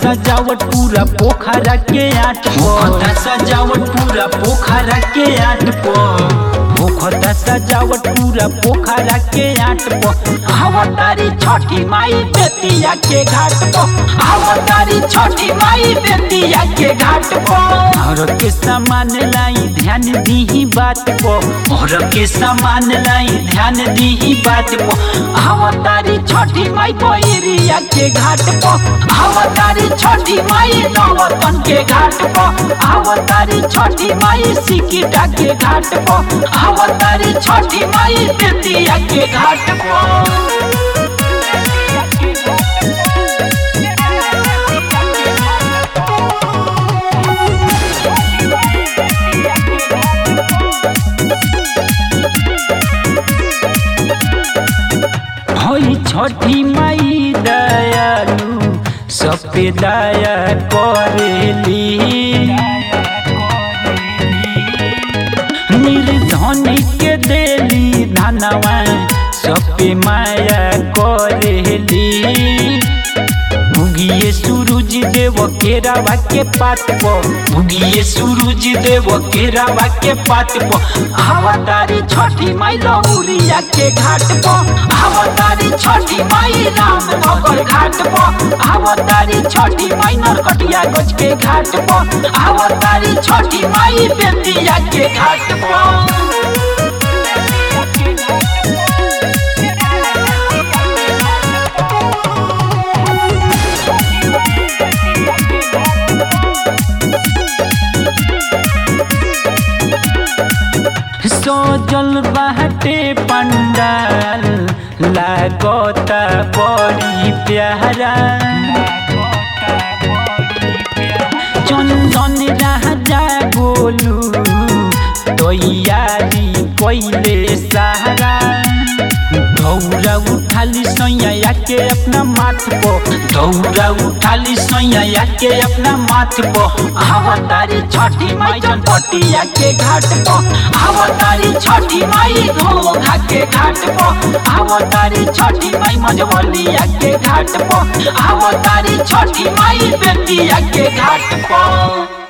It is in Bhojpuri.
सजावट पूरा पोखरा के आट होखता सजावट पूरा पोखरा के आट पर होखता सजावट पूरा पोखरा के आट पर आवतारी छठी माई बेतिया के घाट पर आवतारी छठी माई बेतिया के घाट पर और के सामान लाई ध्यान दीही बात पर और के सामान लाई ध्यान दीही बात पर आवतारी छठी माई पैरिया के घाट पर आवतारी छठी माई नवतन के घाट पर आवतारी छठी माई सिकिटा के घाट पर आवतारी छठी माई बेतिया के घाट पर हई छठी माई दयालु सब पे दया करेली निर्धन के देली धनवा सब पे माया करेली भुगिए सूरज देव केरावा के पात पर भुगिए सूरज देव केरावा के पात पर आवतारी छठी माई लौरिया के घाट पर आवतारी छठी माई रामनगर घाट पर आवतारी छठी माई नरकटिया गज के घाट पर आवतारी छठी माई बेतिया के घाट पर सजल बाटे पंडाल लागता बड़ी प्यारा चंदन राजा बोलू तैयारी कैले सहारा दौरा उठाली सैया के अपना माथ पर दौरा उठाली सैया के अपना माथ पर आवतारी छठी माई चनपटिया के घाट पर आवतारी छठी माई घोघा के घाट पर आवतारी छठी माई मजबलिया के घाट पर आवतारी छठी माई बेतिया के घाट पर